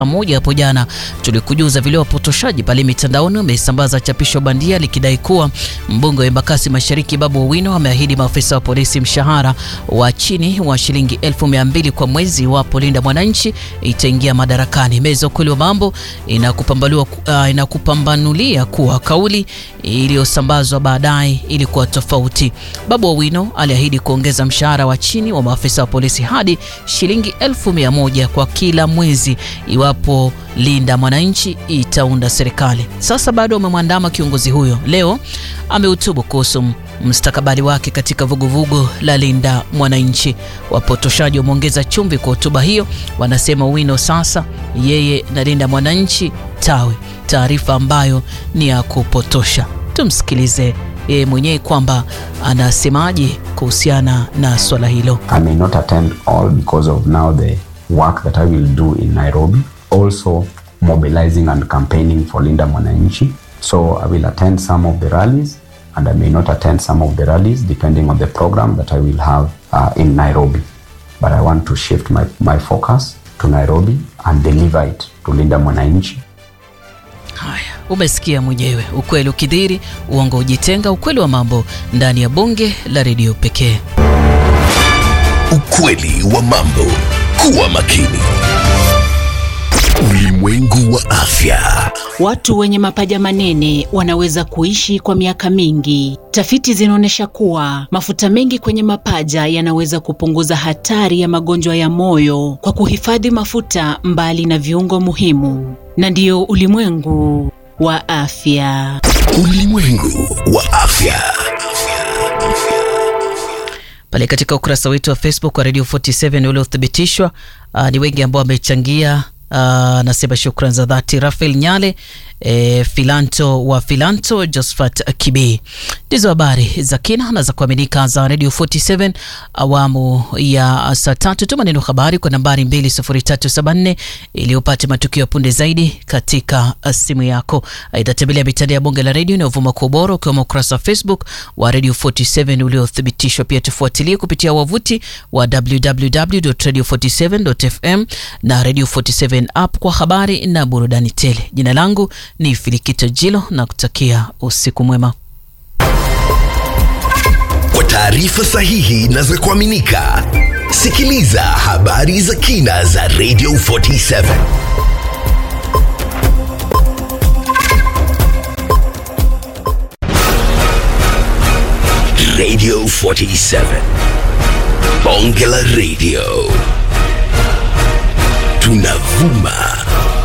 moja hapo jana tulikujuza vile wapotoshaji pale mitandaoni wamesambaza chapisho bandia likidai kuwa mbunge wa Embakasi Mashariki Babu Owino ameahidi maafisa wa polisi mshahara wa chini wa shilingi elfu mia mbili kwa mwezi iwapo Linda Mwananchi itaingia madarakani. Meza ukweli wa mambo inakupambanulia uh, inakupambanulia kuwa kauli iliyosambazwa baadaye ilikuwa tofauti. Babu Owino aliahidi kuongeza mshahara wa chini wa maafisa wa polisi hadi shilingi elfu mia moja kwa kila mwezi iwapo Linda Mwananchi itaunda serikali. Sasa bado wamemwandama kiongozi huyo. Leo amehutubu kuhusu mstakabali wake katika vuguvugu la Linda Mwananchi. Wapotoshaji wameongeza chumvi kwa hotuba hiyo, wanasema Owino sasa yeye na Linda Mwananchi tawe, taarifa ambayo ni ya kupotosha. Tumsikilize yeye mwenyewe kwamba anasemaje kuhusiana na swala hilo. I may not attend all because of now the work that I will do in Nairobi. Also mobilizing and campaigning for Linda Mwananchi. So I will attend some of the rallies and I may not attend some of the rallies depending on the program that I will have uh, in Nairobi. But I want to shift my, my focus to Nairobi and deliver it to Linda Mwananchi. Haya, umesikia mwenyewe, ukweli ukidhiri, uongo ujitenga, ukweli wa mambo ndani ya bonge la redio pekee. Ukweli wa mambo. Kuwa makini. Ulimwengu wa afya. Watu wenye mapaja manene wanaweza kuishi kwa miaka mingi. Tafiti zinaonyesha kuwa mafuta mengi kwenye mapaja yanaweza kupunguza hatari ya magonjwa ya moyo kwa kuhifadhi mafuta mbali na viungo muhimu. Na ndiyo ulimwengu wa afya. Ulimwengu wa afya. Pale katika ukurasa wetu wa Facebook wa Radio 47 uliothibitishwa, uh, ni wengi ambao wamechangia anasema uh, shukran za dhati Rafael Nyale e, Filanto wa Filanto, Josephat Kibi. Ndizo habari za kina na za kuaminika za Radio 47 awamu ya saa tatu. Tuma neno habari kwa nambari 20374 ili upate matukio punde zaidi katika simu yako. Aidha, tembelea mitandao ya bonge la redio inayovuma kwa ubora ukiwemo ukurasa wa Facebook wa Radio 47 uliothibitishwa. Pia tufuatilie kupitia wavuti wa www.radio47.fm na Radio 47 app kwa habari na burudani tele. Jina langu ni Filikito Jilo na kutakia usiku mwema. Kwa taarifa sahihi na za kuaminika, sikiliza habari za kina za Radio 47. Radio 47. Bonge la Radio. Tunavuma